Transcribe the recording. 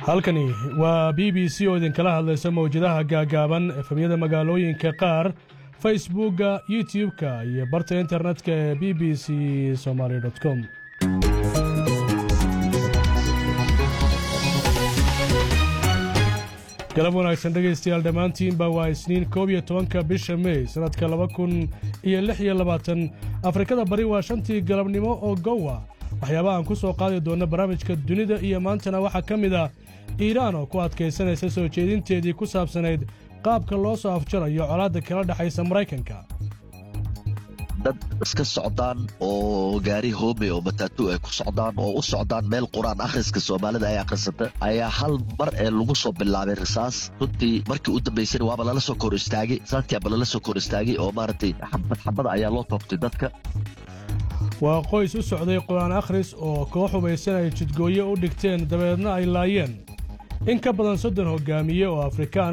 halkani waa b b c oo idinkala hadlaysa mawjadaha gaagaaban efemyada magaalooyinka qaar facebookga youtub-ka iyo barta internetka ee b b c somaali com galab wanaagsan dhegaystayaal dhammaantiinba waa isniin koob iyo tobanka bisha mey sannadka laba kun iyo lix iyo labaatan afrikada bari waa shantii galabnimo oo gowa waxyaabaha aan ku soo qaadi doonna barnaamijka dunida iyo maantana waxaa ka mid ah iiraan oo ku adkaysanaysa soo jeedinteedii ku saabsanayd qaabka loo soo afjarayo colaadda kala dhexaysa maraykanka dad iska socdaan oo gaari hoome oo mataatu ay ku socdaan oo u socdaan meel qur-aan akhriska soomaalida ay akhrisata ayaa hal mar ee lagu soo bilaabay risaas runtii markii u dambaysana waaba lala soo kor istaagay risaastii lala soo kor istaagay oo maaragtay xabad xabada ayaa loo toobtay dadka waa qoys u socday qur-aan akhris oo koox hubaysan ay jidgooye u dhigteen dabeedna ay laayeen in ka badan soddon hoggaamiye oo afrikaan